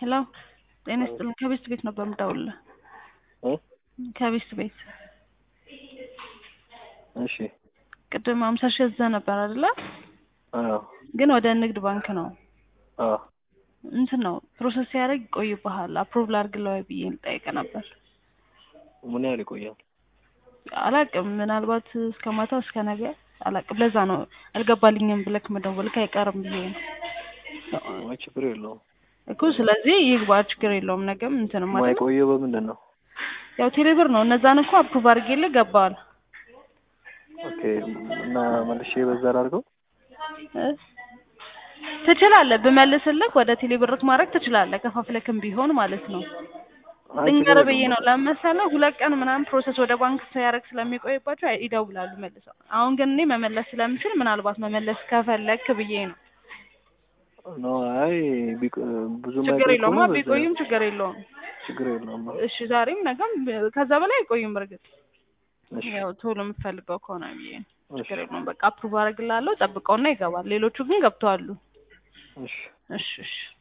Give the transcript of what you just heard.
ሄሎ ጤና ይስጥልኝ። ከቤስት ቤት ነበር የምደውልልህ። እ ከቤስት ቤት እሺ ቅድም ሀምሳ ሺህ እዛ ነበር አይደለ? አዎ ግን ወደ ንግድ ባንክ ነው አዎ እንትን ነው ፕሮሰስ ሲያደርግ ይቆይብሃል። አፕሩቭ ላድርግልህ ወይ ብዬ ልጠይቅ ነበር። ምን ያህል ይቆያል? አላቅም ምናልባት እስከ ማታ እስከ ነገ አላቅም። ለዛ ነው አልገባልኝም ብለክ መደወልክ አይቀርም ብዬ ነው አይ ችግር የለውም። እኮ። ስለዚህ ይግባ፣ ችግር የለውም። ነገም እንትን ማለት ነው ማይቆየው በምንድን ነው? ያው ቴሌብር ነው። እነዛን እኮ አፕሩቭ አድርጌልህ ገባዋል። ኦኬ እና መልሼ በዛ ላድርገው? እ ትችላለህ። ብመልስልህ ወደ ቴሌብርክ ማድረግ ትችላለህ። ከፋፍለክም ቢሆን ማለት ነው። አይ ችግር ልንገርህ ብዬ የለውም። ነው። ለመሰለህ ሁለት ቀን ምናምን ፕሮሰስ ወደ ባንክ ሲያደርግ ስለሚቆይባቸው ይደውላሉ መልሰው። አሁን ግን እኔ መመለስ ስለምችል ምናልባት መመለስ ከፈለክ ብዬ ነው። ኖ አይ ቢቆ- ብዙ ችግር ማይቆይ የለውም። ከሆነ በዛ- ቢቆይም ችግር የለውም። ችግር የለውም። እሺ ዛሬም ነገም ከዛ በላይ አይቆይም። በርግጥ እሺ ያው ቶሎ የምትፈልገው ከሆነ ብዬ ነው። እሺ ችግር የለውም። በቃ አፕሩቭ አደርግልሃለሁ። ጠብቀውና ይገባል። ሌሎቹ ግን ገብተዋሉ። እሺ እሺ እሺ